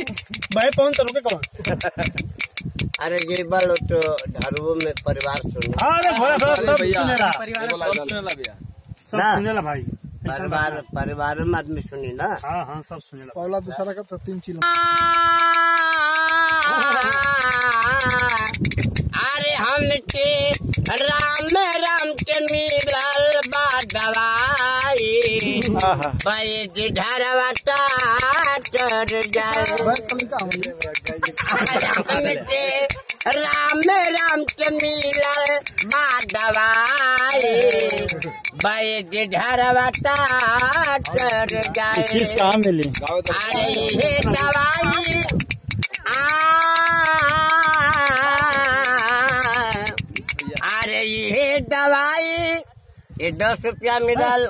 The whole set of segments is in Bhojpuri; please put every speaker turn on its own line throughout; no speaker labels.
भाई पवन तरुके कौन
अरे ये बल तो ढारुओं में परिवार सुन
हाँ अरे भोला भोला सब सुनेला सब
ना।
सुनेला भाई ऐसा
परिवार
बात
परिवार में आदमी सुनी ना
है। हाँ हाँ सब सुनेला
पहला दूसरा का तो तीन चिल
अरे हमके राम राम के मिलल बा दवाई बैज ढरवा टाटर जाए अरे हमके राम राम के मिलल बा दवाई बैज ढरवा टाटर जाए
कहाँ मिली
अरे ये दवाई आ, अरे ये दवाई ये दस रुपया मिलल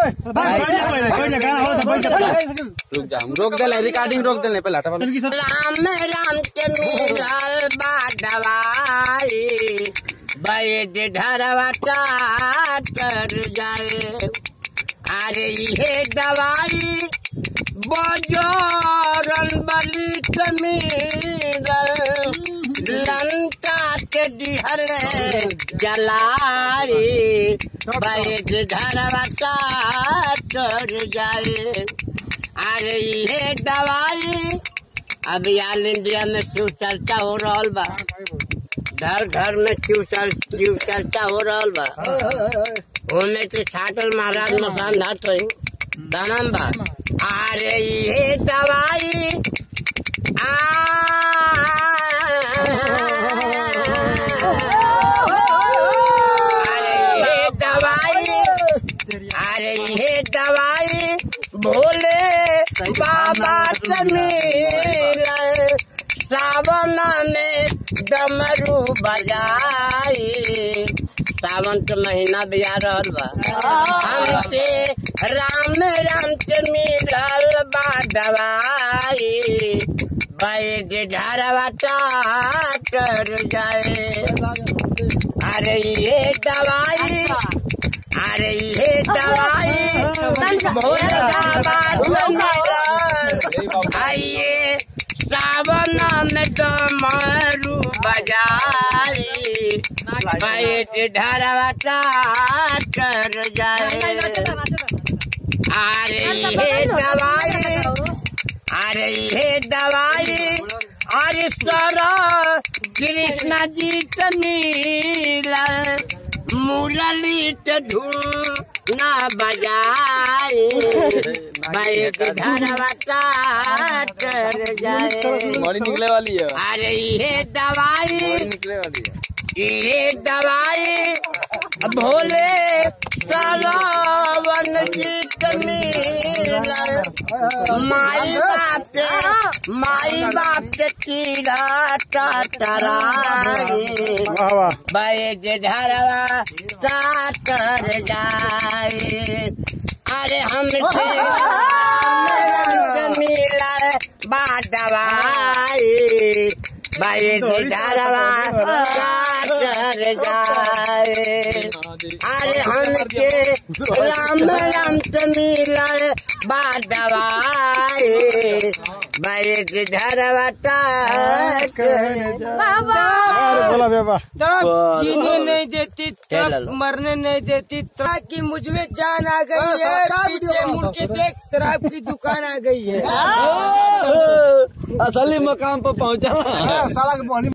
रुक जा हम रोक दे रिकॉर्डिंग रोक दे पहले हटा
राम राम के मिलल बा दवाई बैद ढरवा टाटर जाए अरे ये दवाई बजरन बली के मिलल लंका के डिहर जलाई बैद ढरवा टाटर जाए अरे ये दवाई अभी ऑल इंडिया में शिव चर्चा हो रहा बा घर घर में शिव चर- शिव चर्चा हो रहा बा ओमे के छाटल महाराज मकान धाट रही दानम बा अरे ये दवाई आ अरे ये दवाई अरे ये दवाई भोले बाबा से मिलल सावन में डमरू बजाई सावन के महीना भी आ रहल बा हमके राम राम के मिलल बा दवाई बैद ढरवा टाटर जाए अरे ये दवाई अरे ये दवाई भोले बाबा से मिलल आइए सावन में डमरू बजाई बैठ ढरवा टाटर जाए अरे ये दवाई अरे ये दवाई अरे सर कृष्ण जी के मिलल मुरली के धूम ना बजाई बैठ ढरवा टाटर जाए
बॉडी निकले वाली है
अरे ये दवाई
बॉडी निकले वाली है
ये दवाई भोले सरावन जी के मिलल माई बाप के माई बाप के कीड़ा टटराई
वाह वाह
बैज ढरवा टाटर जाए अरे हमसे मिलल बा दवाई बैज ढरवा टाटर जाए अरे हमके राम राम से मिलल बा दवाई बैज ढरवा टाटर
अरे बोला बेबा
तब जीने नहीं देती
चल
तब
लो।
मरने नहीं देती तब की मुझ में जान आ गई है पीछे मुड़ के देख शराब की दुकान आ गई है
असली मकाम पर पहुंचा
साला के बहनी